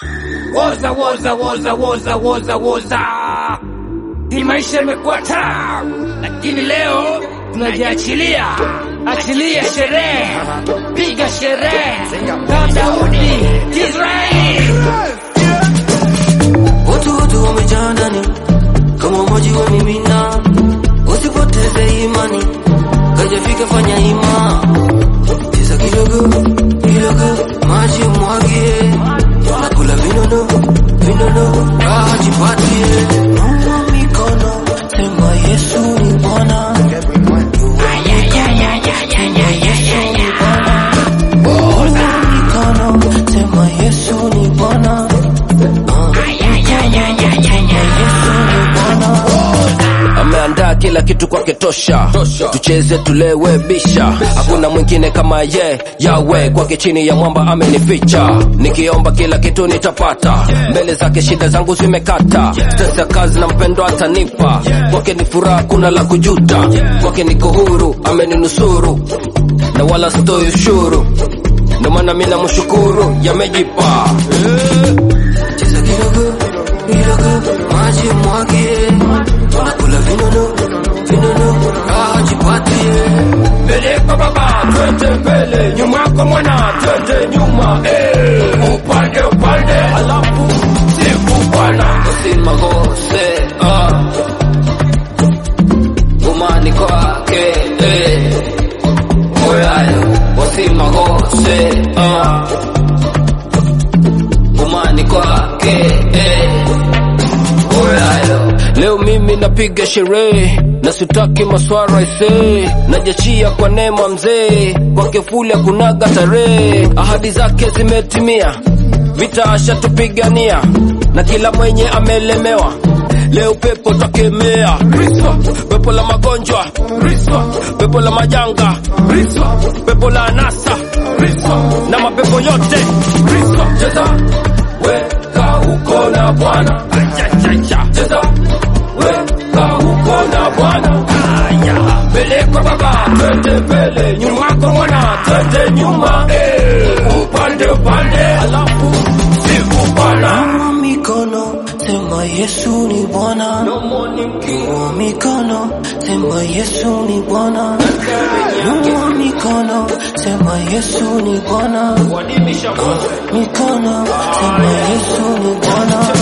woza woza woza woza woza woza. Hii maisha imekuwa tamu, lakini leo tunajiachilia. Achilia sherehe, piga sherehe kama Daudi Israeli. Watu wote wamejaa ndani kama maji wamimina, usipoteze imani, kajafika fanya ima, cheza kidogo kidogo, maji mwagie, nakula vinono vinono, raha jipatie, nunua mikono, sema Yesu ni Bwana. Nunua mikono, sema Yesu ni Bwana. ameandaa kila kitu kwake tosha, tucheze tulewe bisha, hakuna mwingine kama ye yawe kwake chini ya mwamba amenificha, nikiomba kila kitu nitapata, mbele zake shida zangu zimekata, stress ya kazi na mpendo atanipa, kwake ni furaha, kuna la kujuta, kwake niko huru, ameninusuru na wala sitoi ushuru, ndo maana mimi namshukuru, yamejipa Cheza kidogo kidogo, maji mwagie, nakula vinono vinono, raha jipatie. mbele kwa baba twende mbele, nyuma kwa mwana twende nyuma, eh, upande upande, alafu sifu Bwana. usimagose ah. umani kwake eh. oyayo usimagose ah. umani kwake eh. oyayo leo mimi napiga sherehe na sitaki maswara ise najachia kwa neema mzee kwake fuli akunaga tarehe ahadi zake zimetimia vita ashatupigania na kila mwenye amelemewa leo pepo takemea pepo la magonjwa pepo la majanga pepo la anasa na mapepo yote cheza weka uko na bwana Ajajaja. cheza weka uko na bwana Aya. mbele kwa baba twende mbele nyuma kwa mwana twende nyuma eh. upande upande alafu sifu bwana Nunua mikono, sema Yesu ni Bwana. Nunua mikono, sema Yesu ni Bwana. Nunua mikono, sema Yesu ni Bwana. Mikono, sema Yesu ni Bwana.